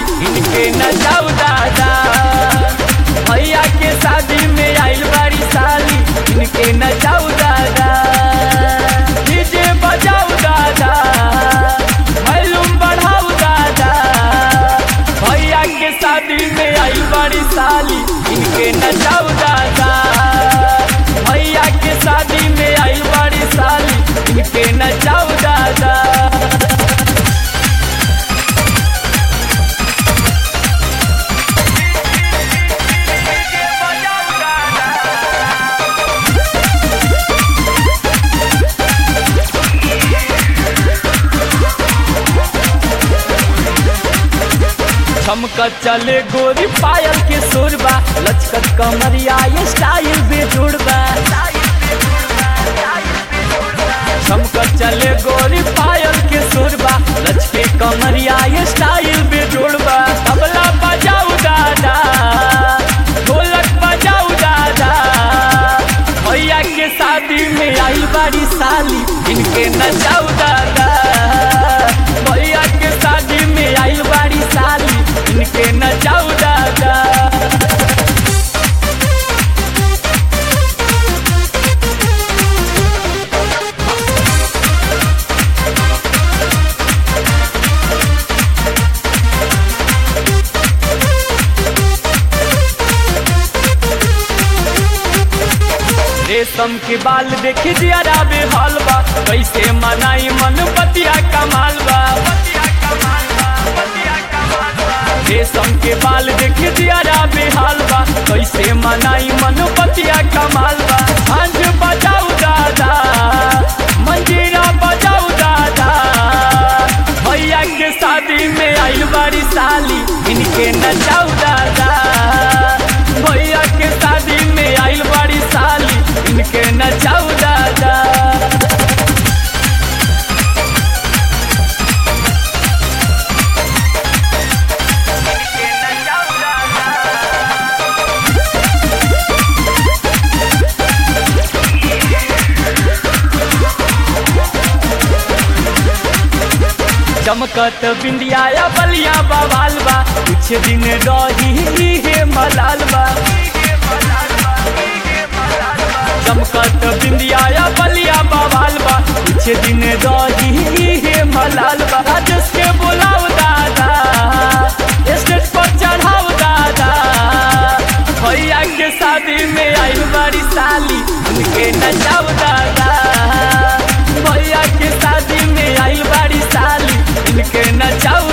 साली इनके नचाऊ दादा भैया के शादी में आइल बाड़ी साली इनके नचाऊ दादा डीजे बजाऊ दादा वॉल्यूम बढ़ाऊ दादा भैया के शादी में आइल बाड़ी साली इनके नचाऊ दादा भैया के शादी में आइल बाड़ी साली इनके नचाऊ दादा चमकत चले गोरी पायल के सुरबा लचकत कमरिया ये स्टाइल बेजोड़बा चमकत चले गोरी पायल के सुरबा लचके कमरिया ये स्टाइल बेजोड़बा तबला बजाऊ दादा ढोलक बजाऊ दादा भैया के शादी में आई बाड़ी साली इनके नचाऊ दादा भैया के शादी में आई बाड़ी साली इनके नचाऊ दादा रेशम के बाल देखी दियारा बेहाल बा कैसे मनाई मन बतिया कमाल बा रेशम के बाल देखी दियारा बेहाल बा कैसे मनाई मन बतिया कमाल बा हंस बजाऊ दादा मंजीरा बजाऊ दादा भैया के शादी में आइल बाड़ी साली इनके नचाऊ दादा भैया के शादी में आइल बाड़ी साली इनके नचाऊ दादा चमकत बिंदिया या बलिया बवाल बा कुछ दिन रही हे मलाल बा चमकत बिंदिया या बलिया बवाल बा कुछ दिन रही हे मलाल बा राजेश के बोलाव दादा स्टेज पर चढ़ाव दादा भैया के शादी में आई बड़ी साली उनके नचाव दादा भैया के शादी में आई बड़ी साली इनके नचाऊ